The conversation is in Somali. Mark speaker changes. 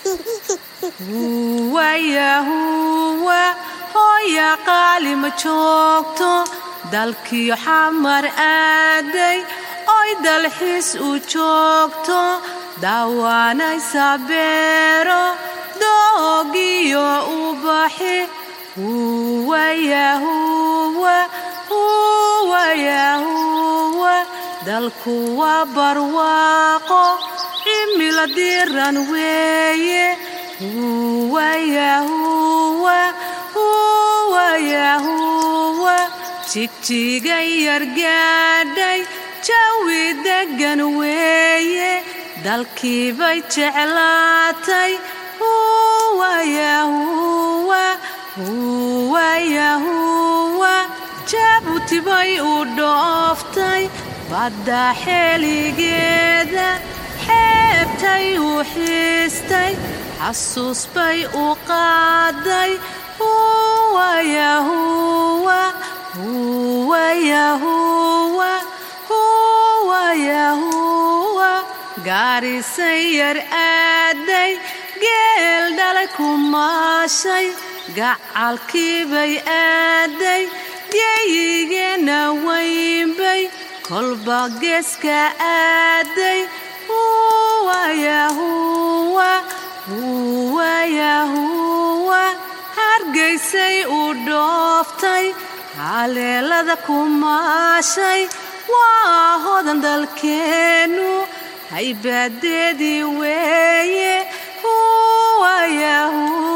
Speaker 1: huwayahuwa hooya qaali ma joogto dalkiyo xamar aaday oy dalxiis u joogto daawaanaysa beero doogiyo ubaxi huwayahuwa huwayahuwa dalku waa barwaaqo cimila diran weeye huwayahuwa huwayahuwa jigjiga yargaadhay jawi deggan weeye dalkiibay jeclaatay huwayahuwa huwayahuwa jaabuuti bay u dhooftay badda xeeligeeda xeebtay u xiistay xasuus bay u qaaday huwayahuwa huwayahuwa huwayahuwa gaarisay yar aaday geel dhalay ku maashay gacalkiibay aaday geeyigeenna weynbay kolba geeska aaday huwayahuwa huwayahuwa hargaysay u dhooftay haleelada ku maashay waa hodan dalkeennu haybaadeedii weeye huwayahuwa